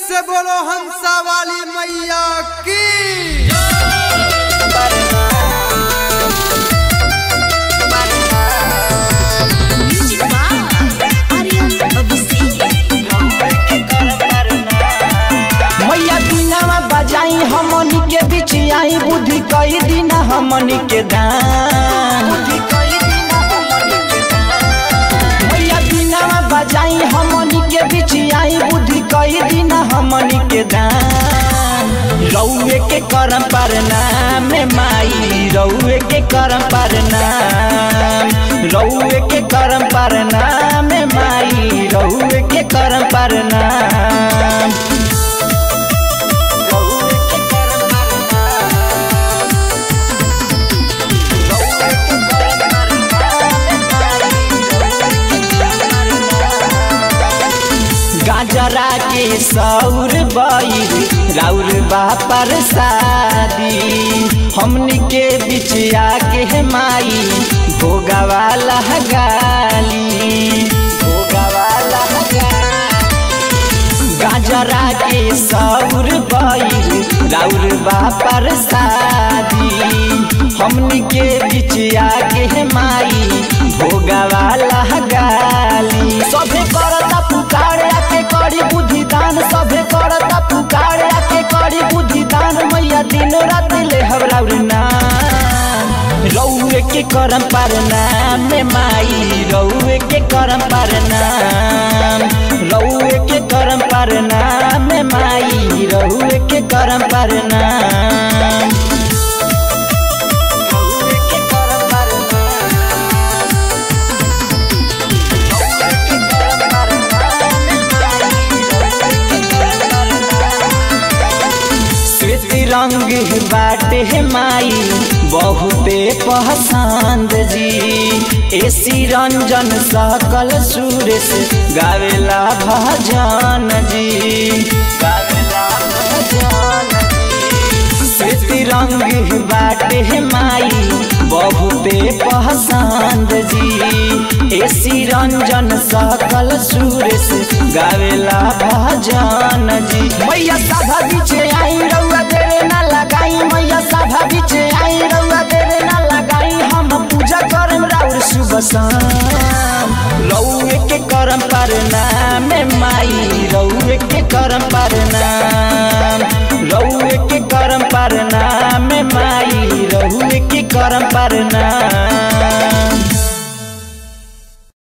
से बोलो हंसा वाली मैया की मैया बिनावा बजाई हमनी के बीच आई बुद्धि कई दिन हमनी के दान मैया बिनावा बजाई हमनी के बीच आई बुद्धि कई दिन हमनी के दान रउए के करम पर नाम माई रउए के करम पर नाम रउए के करम पर नाम माई रउए के करम पर नाम गाजरा के सौर बैर राउर बापर शादी हमनी के बीच आके माई भोगावाला गाली भोगावाला गाजरा के सौर बैर राउर बापर शादी हमनी के बीच आके माई भोगावाला गाली सभे करता पुकार आके करी बुद्धि दान सभे करता पुकार आके करी बुद्धि दान मैया दिन रात ले हवराउर नाम रउए के करम पर नाम माई रउए के करम पर नाम रउए के करम पर नाम माई रउए के करम पर नाम रउए के करम पर श्वेत रंग बाटे माई बहुते पसंद जी एसी रंजन सकल सुरेश गावेला भजन जी गावेला भजन श्वेत रंग बाटे माई बहुते पसंद जी एसी रंजन सकल सुरेश गावेला भजन जी मैया साधा बीचे आई रउआ देरे ना लगाई मैया साधा बीचे आई रउआ देरे ना लगाई हम पूजा करम राउर सुबह शाम रउए के करम पर नाम माई रउए के करम पर नाम रउए के करम पर नाम माई रउए के करम पर नाम